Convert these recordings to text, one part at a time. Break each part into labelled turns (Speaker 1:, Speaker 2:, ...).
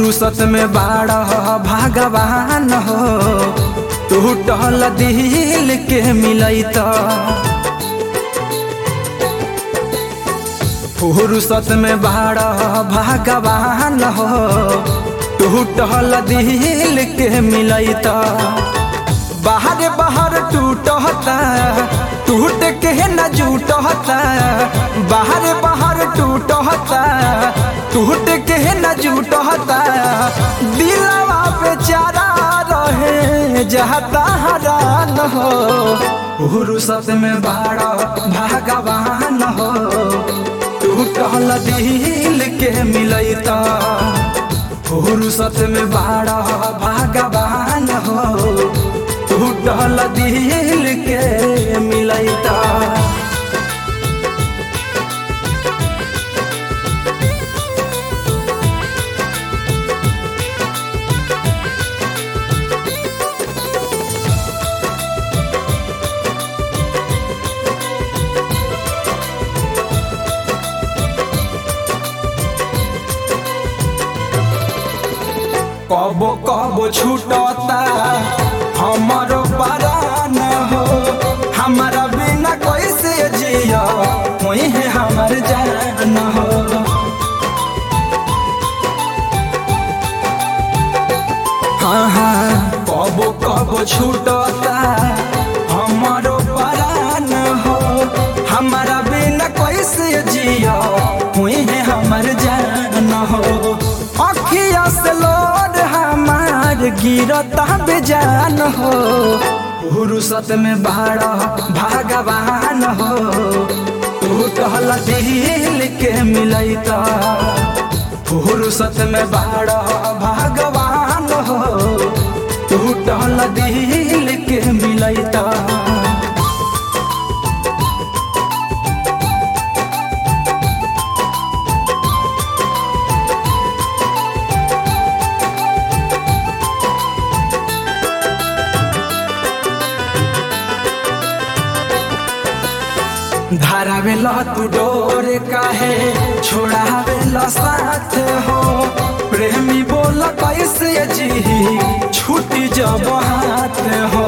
Speaker 1: फुर्सत में बाड़ा भगवान हो टूटल दिल के मिलैत फुर्सत में बाड़ा भगवान हो टूटल दिल के मिलैत बाहर बाहर टूटता टूट के न जूटता बाहर बाहर टूटता टूट के न जूटता दिलवा बेचारा रहे जहता हरान हो फुर्सत में बाड़ा भगवान हो टूटल दिल के मिलैता फुर्सत में बाड़ा भगवान हो टूटल दिल के मिलैता कबो कबो छूटता हमारो परान हो हमारा बिना कैसे जिया वही है हमार जान हो हाँ हाँ कबो कबो छूटता हमारो परान हो हमारा बिना कैसे जिया वही है हमार जान हो अखिया से लोड हमार गिरता बेजान हो फुर्सत में बाड़ा भगवान हो टूटल दिल के मिलैता फुर्सत में बाड़ा भगवान हो टूटल दिल के मिलैता धारावेला तू डोर काहे छोड़ावेला साथ हो प्रेमी बोल कैसे जी छूटी जब हाथ हो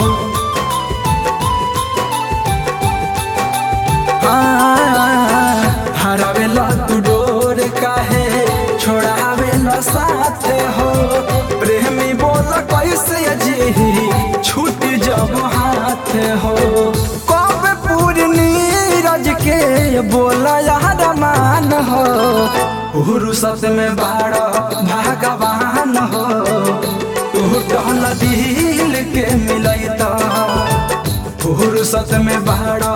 Speaker 1: हरावेला तू डोर काहे छोड़ावेला साथ हो प्रेमी बोल कैसे जी छूटी जब हाथ हो कब पूर्णी रज के बोला यार मान हो फुर्सत में बाड़ा भगवान हो टूटल दिल के मिलैता फुर्सत में बाड़ा